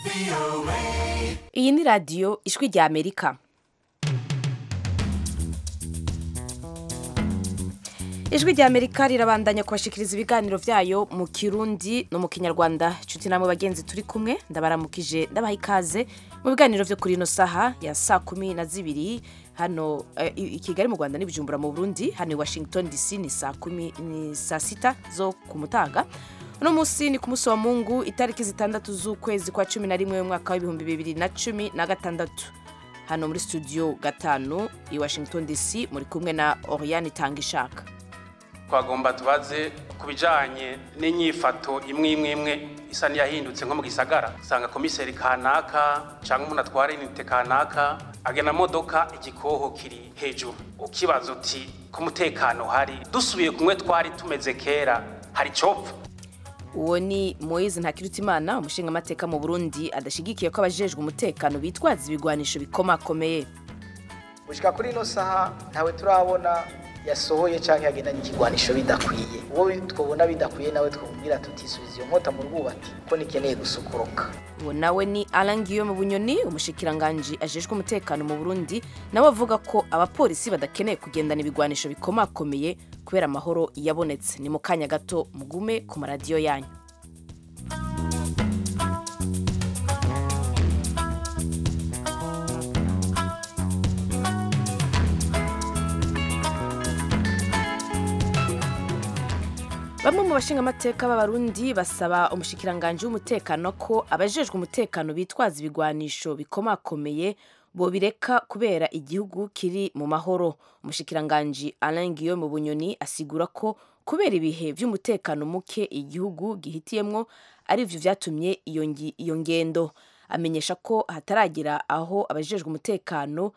iyi ni radiyo ijwi rya amerika ijwi rya amerika rirabandanya kubashikiriza ibiganiro byayo mu kirundi no mu kinyarwanda inshuti namwe bagenzi turi kumwe ndabaramukije ndabaha ikaze mu biganiro byo kuri ino saha ya saa kumi na zibiri hano eh, i i kigali mu rwanda n'ibijumbura mu burundi hano i washington dc ni saa kumi ni saa sita zo ku mutaga uno munsi ni ku munsi wa mungu itariki zitandatu z'ukwezi kwa cumi na rimwe umwaka w'ibihumbi bibiri na cumi na gatandatu hano muri studio gatanu i washington dc muri kumwe na oriane tangishaka twagomba tubaze ku bijyanye n'inyifato imwe imwe imwe isa n'iyahindutse nko mu gisagara usanga komiseri kanaka cyangwa umuntu atwara inite kanaka agena modoka igikoho kiri hejuru ukibaza uti ku mutekano hari dusubiye kumwe twari tumeze kera hari copfa uwo ni moise ntakirutimana umushingamateka mu burundi adashyigikiye ko abajejwe umutekano bitwaza ibigwanisho bikomakomeye gushika kuri ino saha ntawe turabona yasohoye canke yagendanye ikigwanisho bidakwiye uwo bi- twobona bidakwiye nawe twumvira tutisubiza iyo nkota mu rwubati ko nikeneye gusukoroka uwo nawe ni Alain Guillaume Bunyoni umushikiranganji ajejwe umutekano mu Burundi nawe avuga ko abapolisi badakeneye kugendana ibigwanisho bikomakomeye kubera amahoro yabonetse ni mu kanya gato mugume ku maradiyo yanyu Bamwe mu bashingamateka b'abarundi basaba umushikiranganji w'umutekano ko abajejwe umutekano bitwaza ibigwanisho bikomakomeye bobireka kubera igihugu kiri mu mahoro umushikiranganji Alain Guillaume Bunyoni asigura ko kubera ibihe vy'umutekano muke igihugu gihitiyemwo ari vyo vyatumye iyo ngi- iyo ngendo amenyesha ko hataragira aho abajejwe umutekano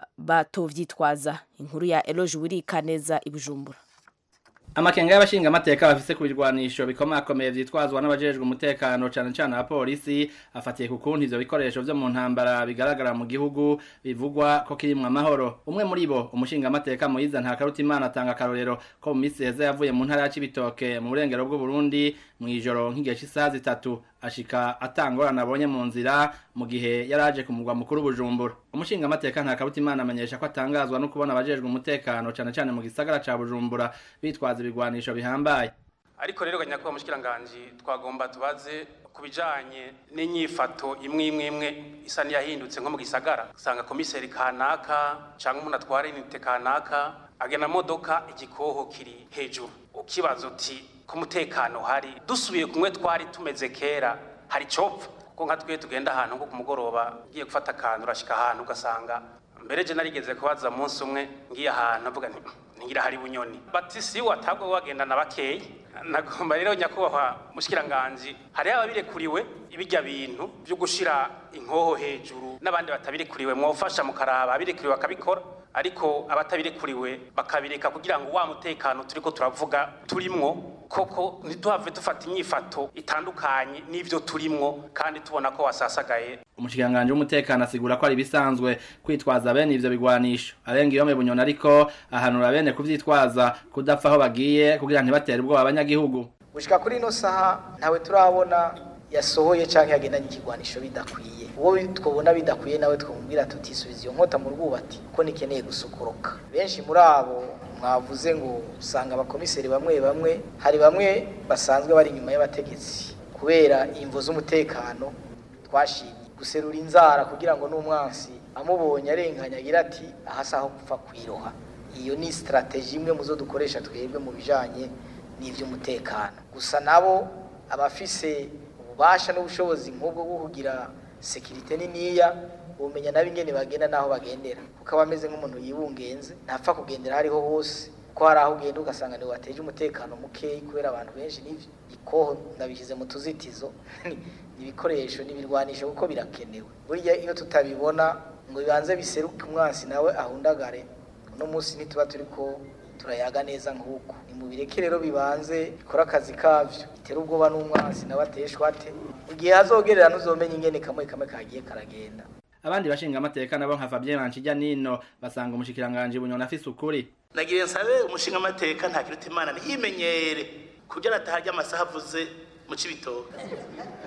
batovyitwaza inkuru ya Eloge Wirikaneza i Bujumbura amakenga y'abashinga amateka bafise ku birwanisho bikomakomeye vyitwazwa n'abajejwe umutekano cane cane abapolisi afatiye ku kuntu ivyo bikoresho vyo mu ntambara bigaragara mu gihugu bivugwa ko kirimwo amahoro umwe muri bo umushinga amateka Moyiza Ntakarutimana atanga akarorero ko mu misi heza yavuye mu ntara ya Cibitoke mu burengero bw'u Burundi mw'ijoro nk'igihe c'isaha zitatu ashika atangorana abonye mu nzira mu gihe yaraje ku mugwa mukuru Bujumbura umushinga amateka Ntakarutimana amenyesha ko atangazwa no kubona abajejwe umutekano cane cane mu gisagara ca Bujumbura bitwaza ibigwanisho bihambaye ariko rero nyakubahwa mushikiranganji twagomba tubaze ku bijanye n'inyifato imwe imwe imwe isa n'iyahindutse nko mu gisagara usanga komiseri kanaka cyangwa umuntu atwara inite kanaka agena modoka igikoho kiri hejuru ukibaza uti ku mutekano hari dusubiye kumwe twari tumeze kera hari copfa kuko nka twe tugenda ahantu nko ku mugoroba ugiye gufata akantu urashika ahantu ugasanga mbere je narigeze kubaza munsi umwe ngiye ahantu avuga nti ntigira hari bunyoni bati si watabwo wagendana bakeyi nagomba rero nyakubahwa mushikiranganji hariho ababirekuriwe ibijya bintu byo gushira inkoho hejuru n'abandi batabirekuriwe mwofasha mukaraba abirekuriwe bakabikora ariko abatabirekuriwe bakabireka kugira ngo wa mutekano turiko turavuga turimwo koko ntituhave dufata inyifato itandukanye n'ivyo turimwo kandi tubona ko wasasagaye umushikiranganji w'umutekano asigura ko ari ibisanzwe kwitwaza bene ivyo bigwanisho arenga iyo bunyoni ariko ahanura bene kuvyitwaza kudapfa aho bagiye kugira ntibatere ubwoba abanyagihugu gushika kuri ino saha ntawe turabona yasohoye canke yagendanye ikigwanisho bidakwiye uwo bi- twobona bidakwiye nawe twumvira tutisubiza iyo nkota mu rwubati ko nikeneye gusukoroka benshi muri abo mwavuze ngo usanga abakomiseri bamwe bamwe hari bamwe basanzwe bari inyuma y'abategetsi kubera imvo z'umutekano twashimye guserura inzara kugira ngo n'umwansi amubonye arenganya agira ati ahasa aho gupfa kwiroha iyo ni strategie imwe muzo dukoresha twebwe mu bijanye n'ivy'umutekano gusa nabo abafise ububasha n'ubushobozi nk'ubwo bwo kugira sekirite niniya umenya nabo ingene bagenda n'aho bagendera kuko aba ameze nk'umuntu yibungenze ntapfa kugendera hariho hose ko hari aho ugenda ugasanga niwe wateje umutekano mukeyi kubera abantu benshi n'ivyo ikoho ndabishyize mu tuzitizo ni ibikoresho n'ibirwanisho kuko birakenewe burya iyo tutabibona ngo bibanze biseruke umwansi nawe ahundagare uno munsi ntituba turiko turayaga neza nk'uko nimubireke rero bibanze bikora akazi kavyo bitera ubwoba n'umwansi nawe ateshwa ate igihe hazogerera ntuzomenya ingene kamwe kamwe kagiye karagenda abandi bashinga amateka nabo nka Fabien Manchijya nino basanga umushikiranganji bunyoni afise ukuri nagiye nsabe umushinga amateka ntakiruta imana ntiyimenyere kugira ataharya amasaha avuze mu cibitoke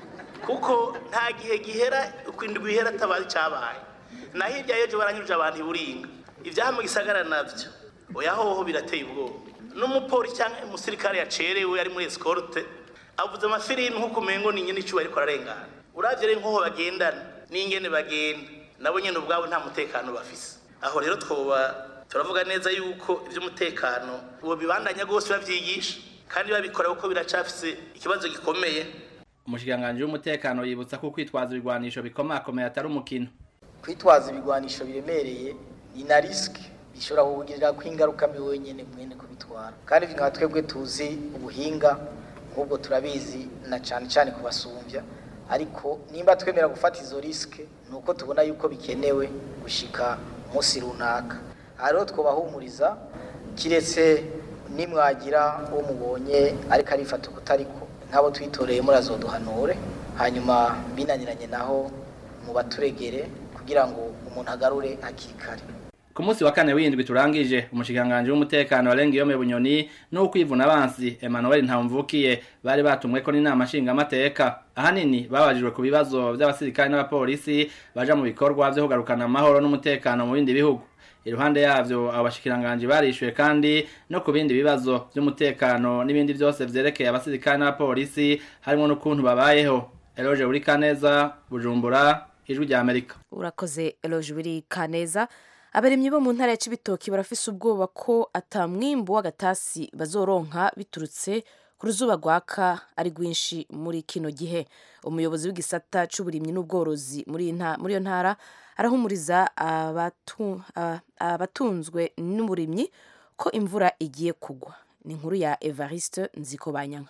kuko nta gihe gihera ukwindwi ihera atabaye icyabaye na hirya y'ejo baranyuruje abantu iburinga ibyaha mu gisagara nabyo oya hoho birateye ubwoba n'umupolisi cyangwa umusirikare yacerewe ari muri escorte avuze amafilimi nk'uko umengo ni nyine icyuba ariko ararengana uravye rero nk'aho bagendana n'ingene bagenda nabo nyene ubwabo nta mutekano bafise aho rero twoba turavuga neza yuko ivy'umutekano uwo bibandanya rwose bavyigisha kandi babikora kuko biracafise ikibazo gikomeye umushikiranganji w'umutekano yibutsa ko kwitwaza ibigwanisho bikomakomeye atari umukino kwitwaza ibigwanisho biremereye ni na risike bishobora kukugirira ko ingaruka mbi wenyine mwene kubitwara kandi nka twebwe tuzi ubuhinga nk'ubwo turabizi na cyane cyane kubasumbya ariko nimba twemera gufata izo risike ni uko tubona yuko bikenewe gushika umunsi runaka aha rero twubahumuriza kiretse nimwagira uwo mubonye ariko arifata ukutariko nk'abo twitoreye murazoduhanure hanyuma binaniranye naho mu baturegere kugira ngo umuntu agarure hakiri kare ku munsi wa kane w'indwi turangije umushikiranganji w'umutekano warenga iyo bunyoni n'ukwivuna abansi Emmanuel Ntamvukiye bari batumweko n'inama nshingamateka ahanini babajijwe ku bibazo by'abasirikare n'abapolisi baja mu bikorwa vyo kugarukana amahoro n'umutekano mu bindi bihugu iruhande yavyo abo bashikiranganji barishuye kandi no ku bindi bibazo vy'umutekano n'ibindi vyose vyerekeye abasirikare n'abapolisi harimo n'ukuntu babayeho Eloge Urikaneza Bujumbura ijwi rya Amerika urakoze Eloge Urikaneza abaremyi bo mu ntara ya Cibitoki barafise ubwoba ko atamwimbu w'agatasi bazoronka biturutse ku ruzuba rwaka ari rwinshi muri kino gihe umuyobozi w'igisata c'uburimyi n'ubworozi muri iyo ntara arahumuriza abatunzwe n'uburimyi ko imvura igiye kugwa ni inkuru ya Evariste Nzikobanyanka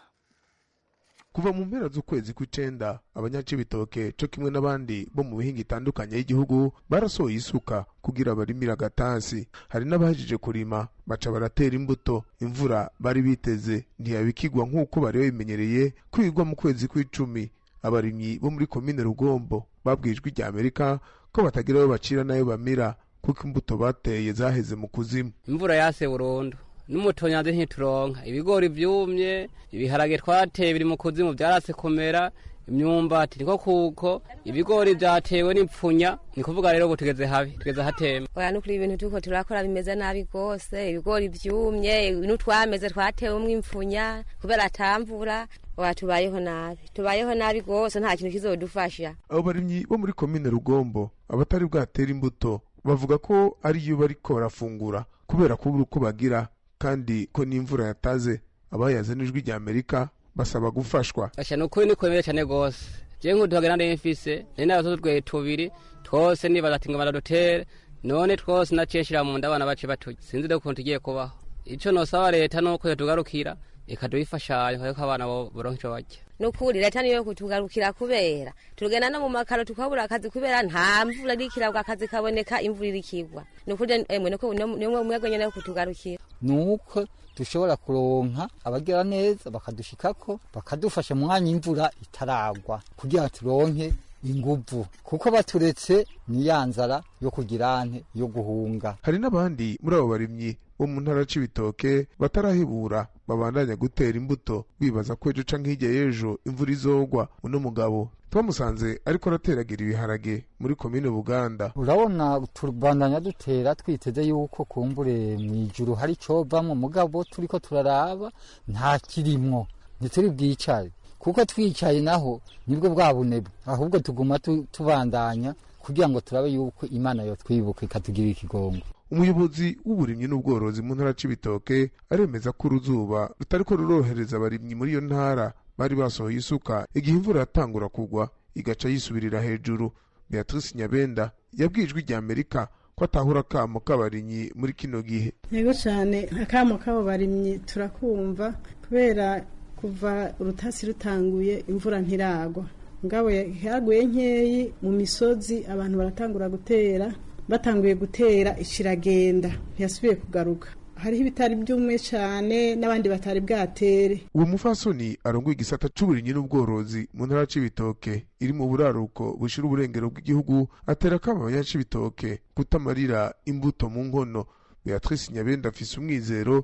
kuva mu mpera z'ukwezi kw'icenda abanyacibitoke co kimwe n'abandi bo mu bihinga itandukanye y'igihugu barasohoye isuka kugira barimire agatasi hari n'abahejeje kurima baca baratera imbuto imvura bari biteze ntiyabikigwa nk'uko bari babimenyereye kwigwa mu kwezi kw'icumi abarimyi bo muri komine rugombo babwijwe rya amerika ko batagira ayo bacira n'ayo bamira kuko imbuto bateye zaheze mu kuzimu imvura yase burundu n'umutonyanze ntituronka ibigori vyumye ibiharage twateye biri mu kuzimu vyarase kumera imyumbati niko kuko ibigori vyatewe n'ipfunya ni kuvuga rero ubu tugeze habi tugeze hatema oya nukuri ibintu turiko turakora bimeze nabi rwose ibigori vyumye n'utwameze twatewemwo impfunya kubera atamvura oya tubayeho nabi tubayeho nabi rwose nta kintu kizodufasha abo barimyi bo muri komine rugombo abatari bwatera imbuto bavuga ko ariyo bariko barafungura kubera kubura uko bagira kandi ko n'imvura yataze abayaze n'ijwi rya amerika basaba gufashwa asha nukuri nikwemere cane gose je nk'uduhagana nari mfise nari n'abatoto twe tubiri twose nibaza ati ngo baradutere none twose naciye nshira mu nda abana bace baturya sinzi rero ukuntu tugiye kubaho ico nosaba leta nuko yotugarukira ikaduhifashanya kuko abana boronka ico barya nukuri leta niyo kutugarukira kubera tugenda no mu makaro tukabura akazi kubera nta mvura irikirabwa akazi kaboneka imvura irikigwa nukuri emwe nuko nimwe mwebwe nyene kutugarukira nuko dushobora kuronka abagira neza bakadushikako bakadufasha mu mwanya imvura itaragwa kugira turonke inguvu kuko baturetse ni ya nzara yo kugira ante yo guhunga hari n'abandi muri abo barimyi bo mu ntara c'ibitoke batarahebura babandanya gutera imbuto bibaza ko ejo canke hirya y'ejo imvura izogwa uno mugabo twamusanze ariko arateragira ibiharage muri komine buganda urabona tubandanya dutera twiteze yuko kumbure mw'ijuru hari icovamwo mugabo turiko turaraba nta kirimwo ntituri bwicare kuko twicaye naho nibwo bwa bunebwe ahubwo tuguma tubandanya kugira ngo turabe yuko imana yotwibuka ikatugirira ikigongo umuyobozi w'uburimyi n'ubworozi mu ntara c'ibitoke aremeza ko uruzuba rutariko rurorohereza abarimyi muri iyo ntara bari basohoye isuka igihe imvura yatangura kugwa igaca yisubirira hejuru beatrice nyabenda yabwijwe rya amerika ko atahura akamo k'abarimyi muri kino gihe yego cyane akamo k'abo barimyi turakumva kubera kuva urutasi rutanguye imvura ntiragwa ngabo yaguye nkeyi mu misozi abantu baratangura gutera batanguye gutera ikiragenda ntiyasubiye kugaruka hariho ibitari byumwe cyane n'abandi batari bwatere uwo mufasoni arongoye igisata c'uburimyi n'ubworozi mu ntara c'ibitoke iri mu buraruko bushira uburengero bw'igihugu atera kama abanyacibitoke kutamarira imbuto mu nkono beatrice nyabenda afise umwizero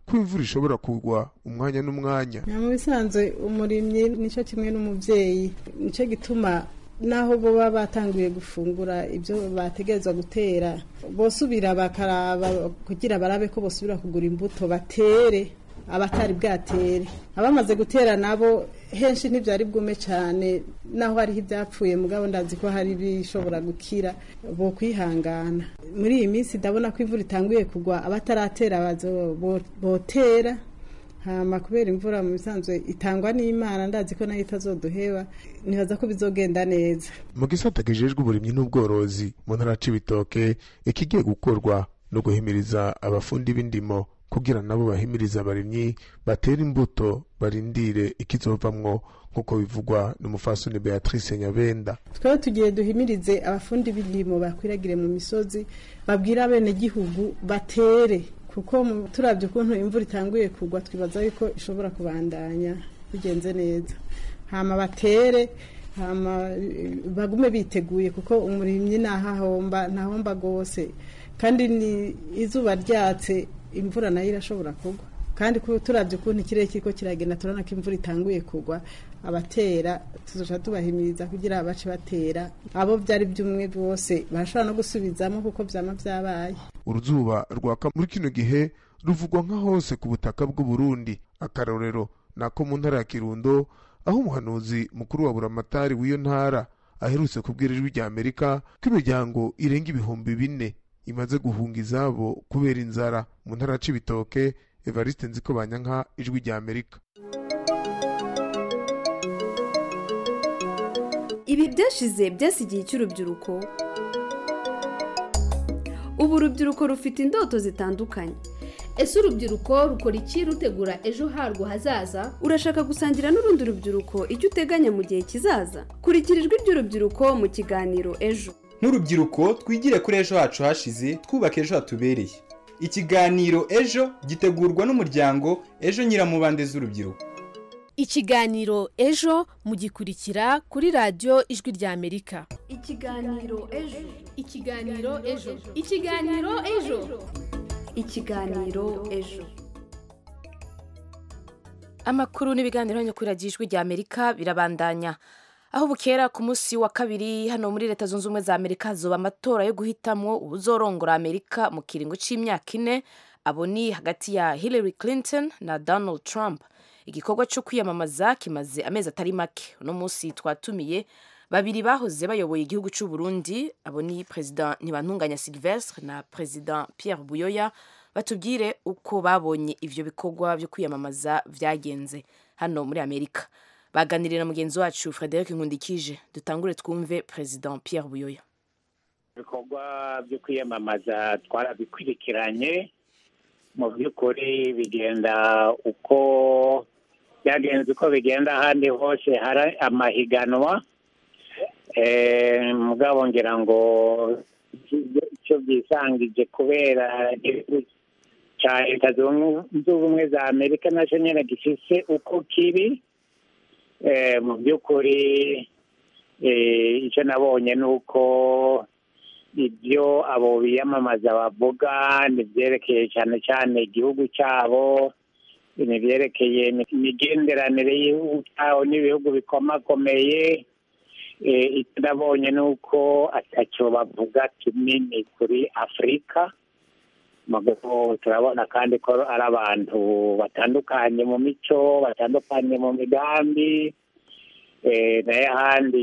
ko imvura ishobora kugwa umwanya n'umwanya mu bisanzwe umurimyi nicyo kimwe n'umubyeyi nicyo gituma naho baba batanguye gufungura ibyo bategerezwa gutera bosubira bakaraba kugira barabe ko bosubira kugura imbuto batere abatari bwatere abamaze gutera nabo henshi ntibyari bwume cyane naho hariho ibyapfuye mugabo ndazi ko hari ibishobora gukira bo kwihangana muri iyi minsi ndabona ko imvura itanguye kugwa abataratera botera hama kubera imvura mu bisanzwe itangwa n'imana ndazi ko nayo itazoduheba nibaza ko bizogenda neza mu gisata kijejwe uburimyi n'ubworozi mu ntara c'ibitoke ikigiye gukorwa no guhimiriza abafundi b'indimo kugira nabo bahimiriza abarimyi batera imbuto barindire ikizovamwo nk'uko bivugwa n'umufasoni beatrice nyabenda twaba tugiye duhimirize abafundi b'indimo bakwiragire mu misozi babwira abenegihugu batere kuko turabye ukuntu imvura itanguye kugwa twibaza yuko ishobora kubandanya bigenze neza hama batere hama bagume biteguye kuko umurimyi ntahahomba ntahomba rwose kandi ni izuba ryatse imvura nayo irashobora kugwa kandi turabye ukuntu ikirere kiriko kiragenda turabona ko imvura itanguye kugwa abatera tuzoca tubahimiriza kugira bace batera abo byari by'umwe bose barashobora no gusubizamo kuko byama byabaye uruzuba rwaka muri kino gihe ruvugwa nka hose ku butaka bw'u Burundi akarorero nako mu ntara ya Kirundo aho umuhanuzi mukuru wa buramatari w'iyo ntara aherutse kubwira ijwi rya Amerika ko imiryango irenga ibihumbi bine imaze guhunga izabo kubera inzara mu ntara ya Cibitoke Evariste Nziko Banyanka ijwi rya Amerika ibi byashize byasigiye cy'urubyiruko ubu urubyiruko rufite indoto zitandukanye ese urubyiruko rukora iki rutegura ejo harwo hazaza urashaka gusangira n'urundi rubyiruko icyo uteganya mu gihe kizaza kurikira ijwi ry'urubyiruko mu kiganiro ejo nk'urubyiruko twigire kuri ejo hacu hashize twubaka ejo hatubereye ikiganiro ejo gitegurwa n'umuryango ejo nyiramubande z'urubyiruko ikiganiro ejo mugikurikira kuri radiyo ijwi rya amerika ikiganiro ejo ikiganiro ejo ikiganiro ejo ikiganiro ejo amakuru n'ibiganiro hano kuri radiyo ijwi rya amerika birabandanya aho bukera ku munsi wa kabiri hano muri leta zunze ubumwe za amerika hazoba amatora yo guhitamwo ubuzorongora amerika mu kiringo c'imyaka ine abo ni hagati ya hillary clinton na donald trump igikorwa cyo kwiyamamaza kimaze amezi atari make uno munsi twatumiye babiri bahoze bayoboye igihugu cy'u Burundi abo ni perezida ntibantunganya Sylvestre na perezida Pierre Buyoya batubwire uko babonye ivyo bikorwa byo kwiyamamaza vyagenze hano muri Amerika baganirira na mugenzi wacu Frederic Nkundikije dutangure twumve perezida Pierre Buyoya ibikorwa byo kwiyamamaza twarabikurikiranye mu by'ukuri bigenda uko byagenze uko bigenda ahandi hose hari amahiganwa mugabo ngira ngo icyo byisangije kubera igihugu cya leta zunze ubumwe za amerika nacyo nyine gifise uko kiri mu by'ukuri icyo nabonye ni uko ibyo abo biyamamaza bavuga ntibyerekeye cyane cyane igihugu cyabo ntibyerekeye imigenderanire y'igihugu cyabo n'ibihugu bikomakomeye icyo nabonye ni uko atacyo bavuga kinini kuri afurika turabona kandi ko ari abantu batandukanye mu mico batandukanye mu migambi nayo ahandi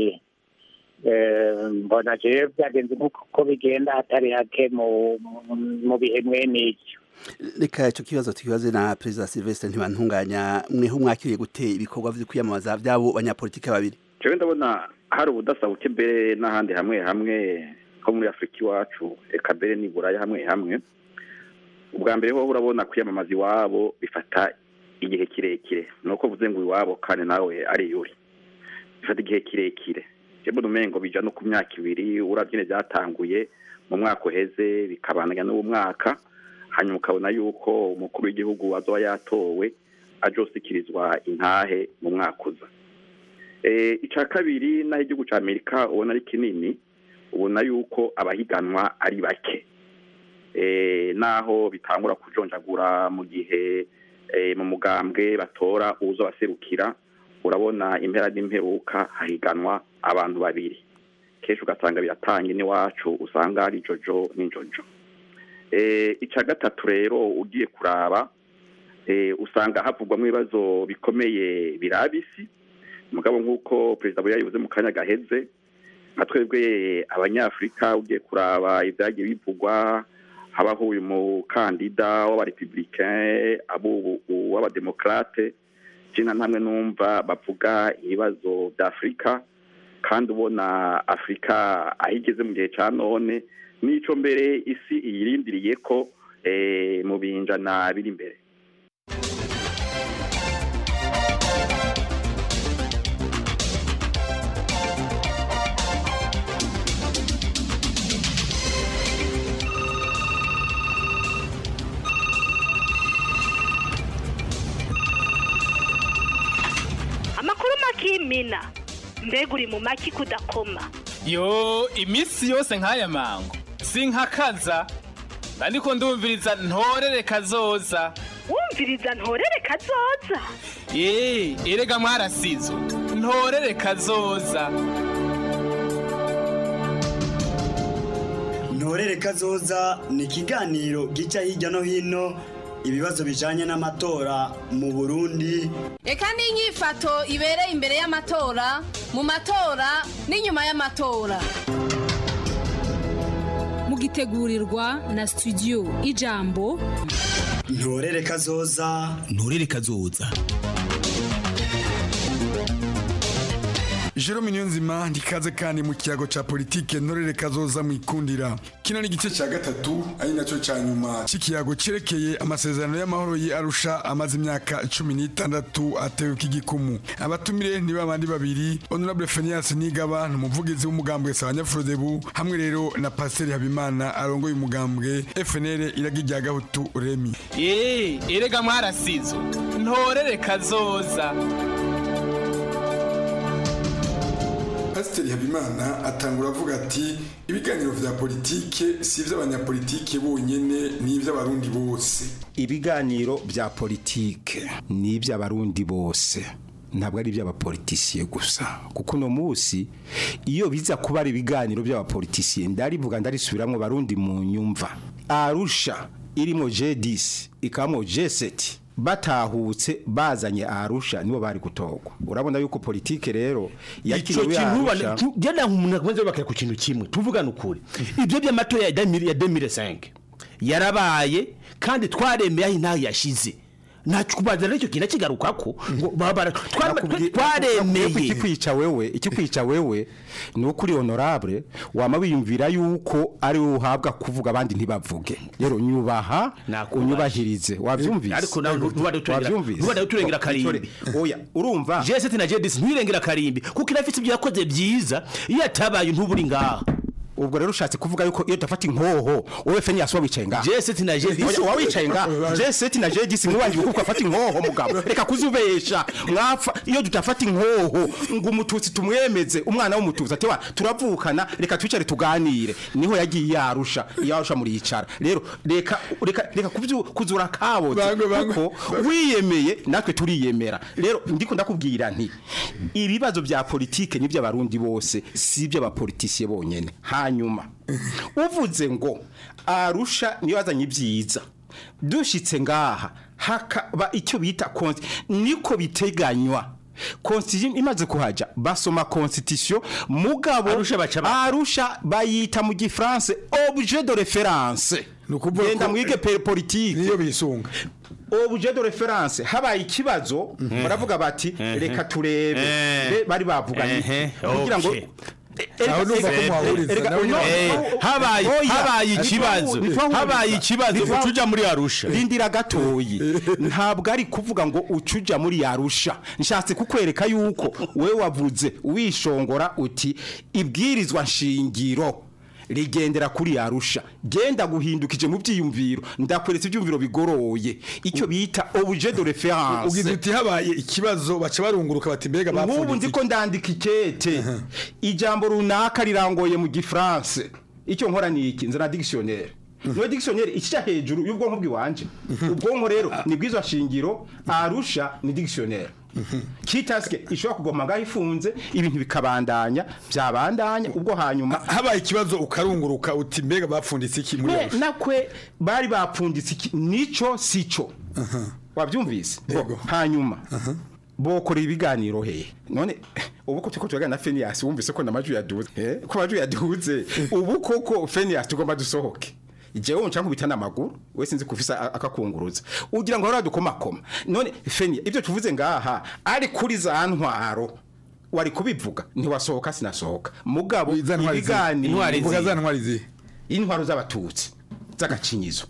mbona rero byagenze nk'uko bigenda hatari hake mu bihe mwene ibyo reka icyo kibazo tukibaze na perezida silvestre ntibantunganya mweho mwakiriye gute ibikorwa byo kwiyamamaza by'abo banyapolitike babiri jewe ndabona hari ubudasa buke mbere n'ahandi hamwe hamwe nko muri afurika iwacu reka mbere n'i buraya hamwe hamwe ubwa mbere ho urabona kwiyamamaza iwabo bifata igihe kirekire ni uko uvuze ngo iwabo kandi nawe ari yuri bifata igihe kirekire jemwe umengo bija no ku myaka ibiri urabyine byatanguye mu mwaka uheze bikabandanya n'uwo mwaka hanyuma ukabona yuko umukuru w'igihugu azoba yatowe ajosikirizwa intahe mu mwaka uza icya kabiri naho igihugu cya amerika ubona ari kinini ubona yuko abahiganwa ari bake eh, naho bitangura kujonjagura mu gihe eh, mu mugambwe batora uzo baserukira urabona impera n'imperuka hahiganwa abantu babiri kenshi ugasanga biratanga n'iwacu usanga ari jojo n'injojo eh, ica gatatu rero ugiye kuraba eh, usanga havugwamo ibibazo bikomeye biraba isi mugabo nk'uko perezida buya yabivuze mu kanya gaheze nka twebwe abanyafurika ugiye kuraba ibyagiye bivugwa habaho uyu mukandida w'abarepublicain abo w'abademokarate jina ntamwe numva bavuga ibibazo bya afurika kandi ubona afurika aho igeze mu gihe cya none n'ico mbere isi iyirindiriye ko eh, mu binjana biri imbere amakuru makimina mbega uri mu maki kudakoma yo iminsi yose nk'aya mango sinkakaza ariko ndumviriza ntorere kazoza wumviriza ntorere kazoza ye erega mwarasizo ntorere kazoza ntorere kazoza ni ikiganiro gica hirya no hino ibibazo bijanye n'amatora mu burundi reka n'inyifato ibereye imbere y'amatora mu matora n'inyuma y'amatora mugitegurirwa na studio ijambo ntorere kazoza nturere kazoza Jerome Niyonzima ndikaze kandi mu kiyago ca politike ntorere kazoza mwikundira kino ni igice ca gatatu ari naco ca nyuma c'ikiyago cerekeye amasezerano y'amahoro yi Arusha amaze imyaka cumi n'itandatu atewe k'igikumu abatumire ni babandi babiri Honorable Phineas Nigaba n'umuvugizi w'umugambwe Sabanyafurodebu hamwe rero na Pasteur Habimana arongoye umugambwe FNL iragi rya Gahutu Remi ye erega mwarasizo ntorere kazoza Pasiteri Habimana atangura avuga ati ibiganiro vya politike si ivy'abanyapolitike bonyene ni ivy'abarundi bose ibiganiro bya politike ni iby'abarundi bose ntabwo ari iby'abapolitisiye gusa kuko uno munsi iyo biza kuba ari ibiganiro by'abapolitisiye ndarivuga ndarisubiramo barundi mu nyumva arusha irimo J10 ikamo J7 batahutse bazanye arusha nibo bari gutogwa urabona yuko politike rero ico yakiriwe kintu Arusha. genda umuntu akomeze bakira ku kintu kimwe tuvugana ukuri ibyo by'amatora ya 2000 ya 2005 yarabaye kandi twaremeye aho intaho yashize ntacyo kubanza rero icyo kintu kigarukako ngo babara twaremeye ikikwica wewe ikikwica wewe ni uko uri honorable wama wiyumvira yuko ari wowe uhabwa kuvuga abandi ntibavuge rero nyubaha unyubahirize wabyumvise ariko nawe ntubade uturengera Wabyumvise? ntubade uturengera karimbi oya urumva J7 na J10 ntirengera karimbi kuko irafite ibyo yakoze byiza iyo atabaye ntuburi ngaha ubwo rero ushatse kuvuga yuko iyo utafata inkoho wowe fenya yasuba wicaye ngaha J7 na J10 Oya, uba wicaye ngaha J7 na J10 mwiwangiye kuko afata inkoho mugabo reka kuzubesha mwapfa iyo tutafata inkoho ngo umututsi tumwemeze umwana w'umututsi ati wa turavukana reka twicare tuganire niho yagiye yarusha yarusha muri yicara rero reka reka reka kubyu kuzura kabo kuko wiyemeye natwe turiyemera rero ndiko ndakubwira nti ibibazo bya politike ni by'abarundi bose si iby'abapolitisiye bonyene hanyuma uvuze ngo arusha niyo yazanye ibyiza dushitse ngaha hakaba icyo bita konti niko biteganywa constitution imaze kuhaja basoma constitution mugabo arusha bayita mu gifaransa objet de référence genda mwige pe politique niyo bisunga objet de référence habaye ikibazo baravuga bati reka turebe Be- bari bavuganye kugira ngo Aho numva ko muhahuriza, nawe nyine- Eh, habaye- habaye ikibazo, habaye ikibazo, uca uja muri Arusha. rindira gatoyi ntabwo ari kuvuga ngo ucuja muri Arusha nshatse kukwereka yuko we wavuze wishongora uti ibwirizwa nshingiro rigendera kuri Arusha genda guhindukije mu byiyumviro ndakweretse ibyumviro bigoroye icyo bita objet de référence ugize uti habaye ikibazo baca barunguruka bati mbega nk'ubu bapfundikiye nzi ko ndandika ikete ijambo runaka rirangoye mu gifaransa icyo nkora ni iki nzana dictionnaire niyo dictionnaire ica hejuru y'ubwonko bw'iwanje ubwonko rero ni bwizo shingiro arusha ni dictionnaire kitaske ishobora kugoma ngaho ifunze ibintu bikabandanya byabandanya ubwo hanyuma habaye ikibazo ukarunguruka uti mbega bapfunditse iki muri we arusha nakwe bari bapfunditse iki nico sico wabyumvise Bo, hanyuma bokora ibiganiro hehe none ubu ko tuko tugana na Phineas wumvise ko namaju yaduze eh ko amaju yaduze ubu koko Phineas tugomba dusohoke jewe unca nkubita n'amaguru we sinzi kufisa a- akakunguruza ugira ngo haradukomakoma none Phineas ibyo tuvuze ngaha ari kuri za ntwaro wari kubivuga ntiwasohoka sinasohoka mugabo ibiganiro Uvuga za ntwari zihe intwaro z'abatutsi z'agacinyizo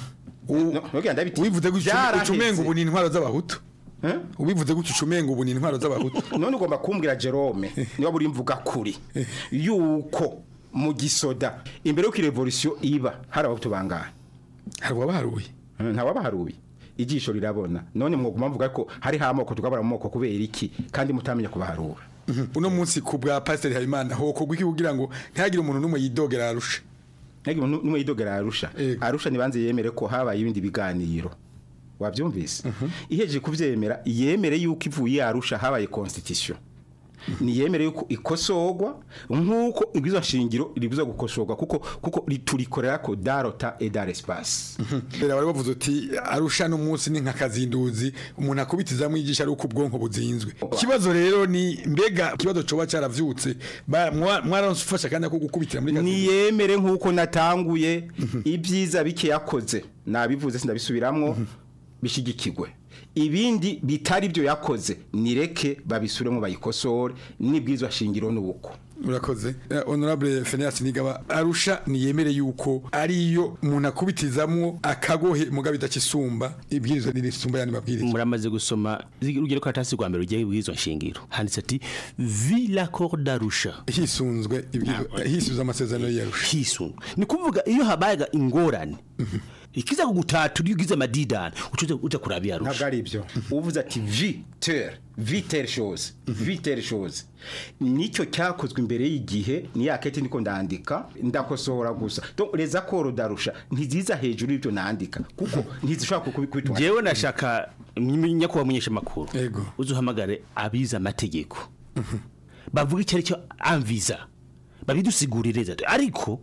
wivuze gutyo ucumenga ubu ni intwaro z'abahutu ubivuze gutyo ucumenga ubu ni intwaro z'abahutu none ugomba kumbwira Jerome niba buri mvuga kuri yuko mu gisoda imbere y'uko revolution iba hari abahutu bangahe hari abaharuye nta wabaharuye ijisho rirabona none mwoguma mvuga ko hari hamoko tukabara mu moko kubera iki kandi mutamenya kubaharura uno munsi ku bwa pasiteri habimana hokorwa iki kugira ngo ntihagire umuntu n'umwe yidogera arusha ntihagire umuntu n'umwe yidogera arusha arusha nibanze yemere ko habaye ibindi biganiro wabyumvise ihejeje kubyemera yemere yuko ivuye arusha habaye constitution niyemere yuko ikosorwa nk'uko ibwizo shingiro ribuza gukosorwa kuko kuko turikorera ko darota et dar espace mbere bari bavuze uti arusha no munsi ni nk'akazinduzi umuntu akubitizamo igisha ari uko ubwonko buzinzwe ikibazo rero ni mbega ikibazo coba caravyutse ba- mwa- mwarafasha kandi ko gukubitira muri kazinduzi niyemere nk'uko natanguye ibyiza bike yakoze nabivuze sindabisubiramwo bishigikirwe ibindi bitari byo yakoze nireke babisubiremo bayikosore n'ibwirizwa shingiro n'ubuko urakoze Eh, honorable Phineas Nigaba arusha niyemere yuko ariyo umuntu akubitizamwo akagohe muga bidakisumba ibwirizwa nirisumba yani mabwirizwa muramaze gusoma urugero ko atasi rwa mbere ugiye bw'izo nshingiro handitse ati vi l'accord d'arusha hisunzwe ibwirizwa hisunzwe amasezerano y'arusha hisunzwe ni kuvuga iyo habayaga ingorane ikiza kugutatura iyo ugize amadidani uca uja kuraba iyo arusha ntabwo ari ibyo uvuze ati viteur viteur chose viteur chose nicyo cyakozwe imbere y'igihe ni ya kete niko ndandika ndakosora gusa donc les accords d'arusha ntiziza hejuru y'ibyo nandika kuko ntizishobora kubikubitwa jewe nashaka nyakubahwa munyesha makuru uzuhamagare abize amategeko bavuga icyo ari cyo amviza babidusigurire ariko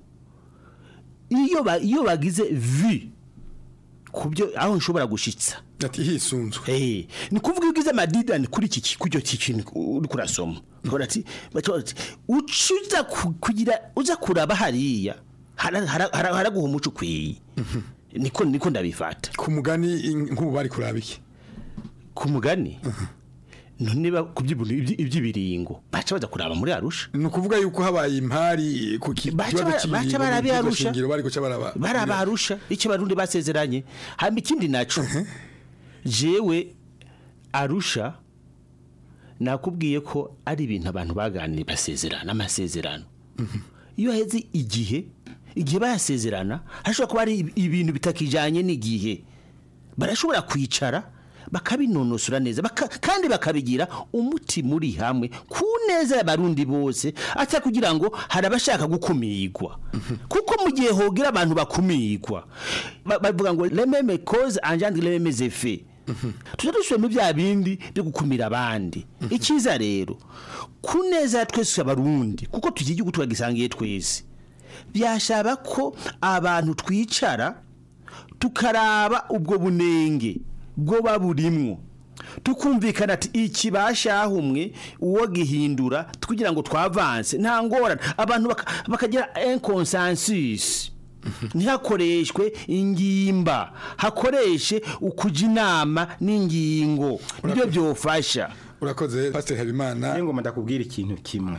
iyo ba- iyo bagize vi kubyo aho nshobora gushitsa ati hisunzwe eh ni kuvuga ugize amadidani kuri iki ki- kuryo kintu uri kurasoma ukabona ati baca bati ucuza ku- kugira uza kuraba hariya hara- hara- hara- haraguha umuco ukwiye niko niko ndabifata ku mugani in- nk'ubu bari kuraba iki ku mugani none ba ku by'ibintu ibyi- iby'ibiringo baca baza kuraba muri arusha ni ukuvuga yuko habaye impari ku ki- Baca kibazo bara- cy'ibiringo baca barabe n'ibwirizwa Arusha. shingiro bari guca baraba baraba arusha icyo barundi basezeranye hamba ikindi naco jewe arusha nakubwiye ko ari ibintu abantu baganiriye basezerana amasezerano iyo heze igihe igihe bayasezerana hashobora kuba ari ibintu bitakijanye n'igihe barashobora kwicara bakabinonosora neza baka, kandi bakabigira umuti muri hamwe ku neza y'abarundi bose ata kugira ngo hari abashaka gukumirwa kuko mu gihe hogira abantu bakumirwa ba- bavuga ngo lememe cause engendre lememe effet tuza dusubiramo bya bindi byo gukumira abandi icyiza rero ku neza ya twese abarundi kuko tugira igihugu tukagisangiye twese byashaba ko abantu twicara tukaraba ubwo bunenge bwo burimwo tukumvikana ati iki bashahumwe uwo gihindura kugira ngo twavanse nta ngorane abantu baka- bakagira inconsensus ntihakoreshwe ingimba hakoreshe ukuja inama n'ingingo nibyo byofasha urakoze pasiteri habimana ngoma ndakubwira ikintu kimwe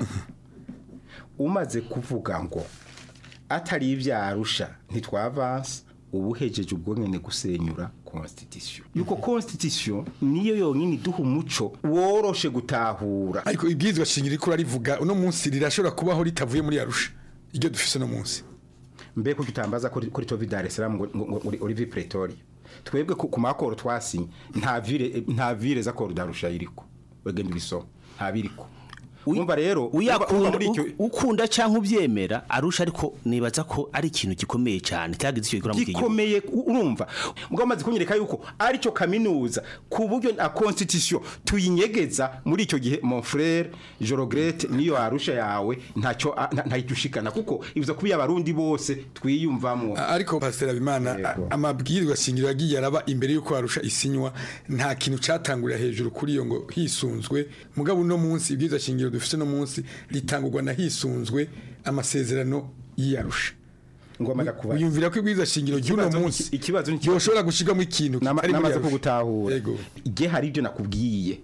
umaze kuvuga ngo atari ibyarusha ntitwavanse uba uhejeje ubwo nyine gusenyura constitution yuko constitution niyo yonyine iduha umuco woroshe gutahura ariko ibwirizwa shingiro riko rivuga uno munsi rirashobora kubaho ritavuye muri arusha iryo dufise no munsi mbe ko tutambaza kuri kuri tovi Dar es Salaam ngo ngo- ngo uri- uri vi Pretoria twebwe ku ku makoro twasinye nta vire nta vire za koro darusha iriko wegenda ubisoma nta biriko urumva rero uyakunda muri icyo- u- ukunda cyangwa ubyemera arusha ariko nibaza ko ari ikintu gikomeye cyane cyagize icyo gikora mu gihugu gikomeye u- urumva mugabo amaze kunyereka yuko ari cyo kaminuza ku buryo na constitution tuyinyegeza muri icyo gihe mon frère Jorogrete niyo arusha yawe ntacyo a- nta- ntayitushikana kuko ibuza kuba abarundi bose twiyumvamo ariko pasiteri abimana amabwirwa shingiro yagiye araba imbere y'uko arusha isinywa nta kintu cyatangurira hejuru kuri iyo ngo hisunzwe mugabo uno munsi ibwirizwa shingiro dufite no munsi ritangurwa na hisunzwe amasezerano y'iyarusha wiyumvira ko ibwirizwa shingiro ry'uno Ikibazo ni- munsi ikibazo ni- yoshobora gushigamo ikintu kitari muri namaze Arusha. kugutahura igihe hari ibyo nakubwiye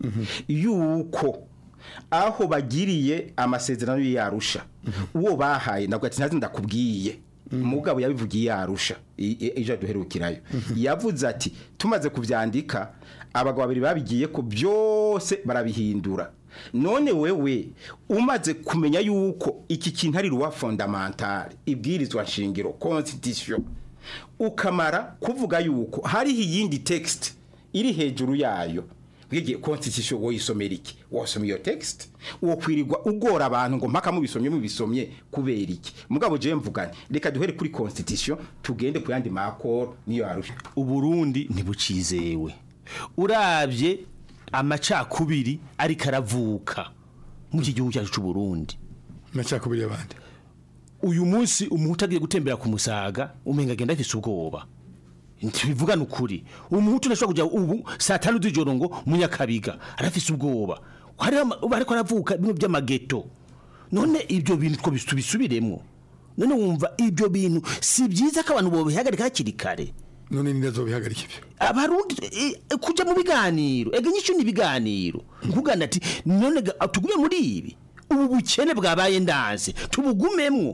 yuko aho bagiriye amasezerano y'arusha uwo bahaye nabwo ati ntazi ndakubwiye mugabo yabivugiye yarusha ejo duherukirayo yavuze ati tumaze kubyandika abagabo babiri babigiye ko byose barabihindura none wewe umaze kumenya yuko iki kintu ari ruwa fondamentale ibwirizwa nshingiro constitution ukamara kuvuga yuko hariho iyindi text iri hejuru yayo bwigiye constitution woyisomera iki wasoma iyo text uwo kwirirwa ugora abantu ngo mpaka mubisomye mubisomye kubera iki mugabo je mvugane reka duhere kuri constitution tugende ku yandi makoro niyo arusha uburundi ntibucizewe urabye amacakubiri ariko aravuka muri iki gihugu cyacu cy'u Burundi amacakubiri y'abandi uyu munsi umuhutu agiye gutembera ku musaga umenga agenda afise ubwoba ntibivugana ukuri umuhutu ntashobora kujya ubu saa tanu z'ijoro ngo munyakabiga arafise ubwoba hariho ama- ubu ariko aravuka bimwe by'amageto none ibyo bintu two tubisubiremo none wumva ibyo bintu si byiza ko abantu bobihagarika hakiri kare none ninde azobihagarika ibyo abarundi eh, eh, kuja mu biganiro ega nyinshi ni ibiganiro nkugana ati none ga- tugume muri ibi ubu bukene bwabaye ndanze tubugumemwo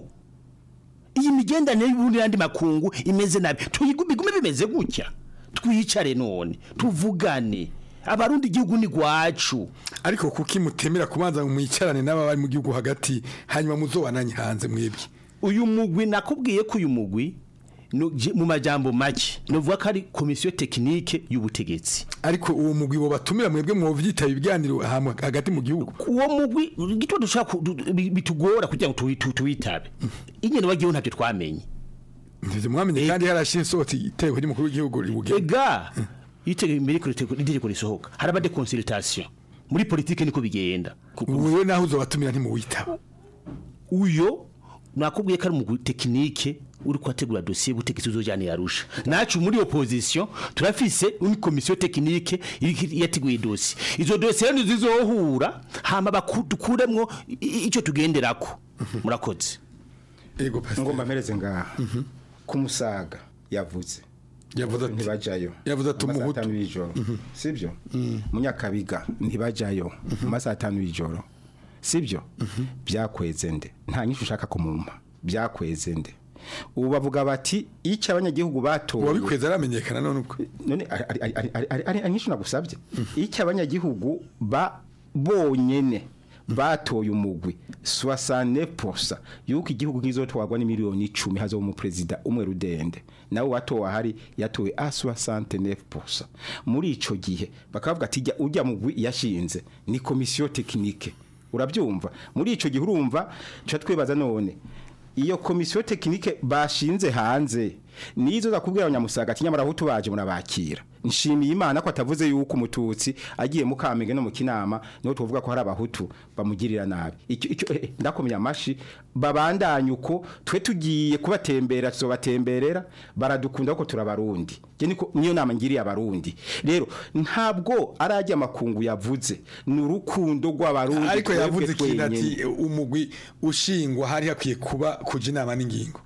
iyi migendanire y'ubundi n'andi makungu imeze nabi tuyigume bigume bimeze gutya twicare none tuvugane abarundi igihugu ni gwacu ariko kuki mutemera kubanza ngo mwicarane n'aba bari mu gihugu hagati hanyuma muzobananye hanze mwebwe uyu mugwi nakubwiye ko uyu mugwi no- je- mu majambo make novuga ko ari komisiyo tekinike y'ubutegetsi ariko uwo mugwi bo batumira mwebwe mwovyitaba ibiganiro ahantu hagati mu gihugu uwo mugwi gito dushaka ku- du- bi- bitugora kugira ngo tuwi- tu- tuwitabe ingene wagiyeho ntavyo twamenye ntivyo mwamenye kandi harashiye isohotse iteko ry'umukuru w'igihugu ribugena ega itegeko imbere ko riteko- itegeko risohoka haraba de consultation muri politike niko bigenda wewe naho uzobatumira ntimuwitaba uyo nakubwiye ko ari umugwi tekinike uri kwategura dosiye y'ubutegetsi uzojana yarusha nacu muri opposition turafise une komisiyo tekinike iriko yateguye dosiye izo dosiye rero zizohura hama bakuremwo icyo tugenderako murakoze ego ngomba mpereze ngaha ku musaga yavuze yavuze ati ntibajayo yavuze ati Amasaha umuhutu atanu y'ijoro sibyo munyakabiga ntibajayo mu masaha atanu y'ijoro sibyo byakweze nde nta nyinshi ushaka kumumpa byakweze nde ubu bavuga bati icyo abanyagihugu batoye uwabikweze aramenyekana none uko none ari- ari- ari- ari- ari- ari anyinshi nagusabye icyo abanyagihugu ba bonyene batoye umugwi 69% yuko igihugu kizotwarwa n'imiliyoni 10 hazo mu president umwe rudende nawe watowe ahari yatowe a 69% muri ico gihe bakavuga ati "Jya- ujya mugwi yashinze ni komisiyo tekinike urabyumva muri ico gihe urumva cha twibaza none iyo komisiyo tekinike bashinze hanze nizo zakubwira abanyamusaga ati nyamara aho tubaje murabakira nshimiye imana ko atavuze yuko umututsi agiye mu kamenge no mu kinama niho tuvuga ko hari abahutu bamugirira nabi icyo icyo eh, eh, ndakomeye amashi babandanye uko twe tugiye kubatembera tuzobatemberera baradukunda kuko turabarundi je niko niyo nama ngiriye abarundi rero ntabwo arajya amakungu yavuze ni urukundo rw'abarundi ariko twebwe yavuze ikintu ati twenyene. umugwi ushingwa hari hakwiye kuba kuja inama n'ingingo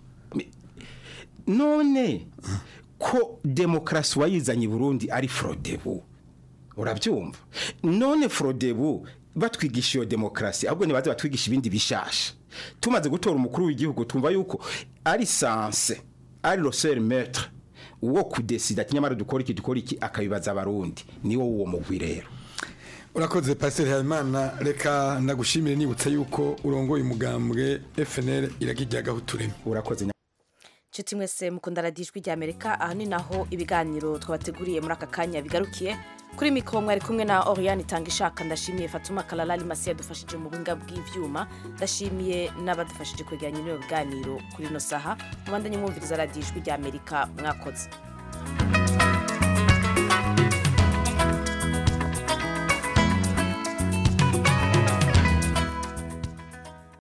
none ko demokarasi wayizanye i burundi ari forodebu urabyumva none forodebu batwigisha iyo demokarasi ahubwo ntibaze batwigisha ibindi bishasha tumaze gutora umukuru w'igihugu twumva yuko ari sanse ari roseri metre uwo kudesida ati nyamara dukora iki dukora iki akabibaza abarundi niwo uwo mugwi rero urakoze pasiteri habimana reka ndagushimire nibutsa yuko urongoye umugambwe fnl iragijyagaho utureme urakoze nshuti mwese mukunda radiyo ijwi rya amerika aha ni naho ibiganiro twabateguriye muri aka kanya bigarukiye kuri mikoro mwari kumwe na oriyani itanga ishaka ndashimiye fatuma kararari masi yadufashije mu buhinga bw'ibyuma ndashimiye n'abadufashije kwegeranya ibyo biganiro kuri ino saha mubandanye mwumviriza radiyo ijwi rya amerika mwakoze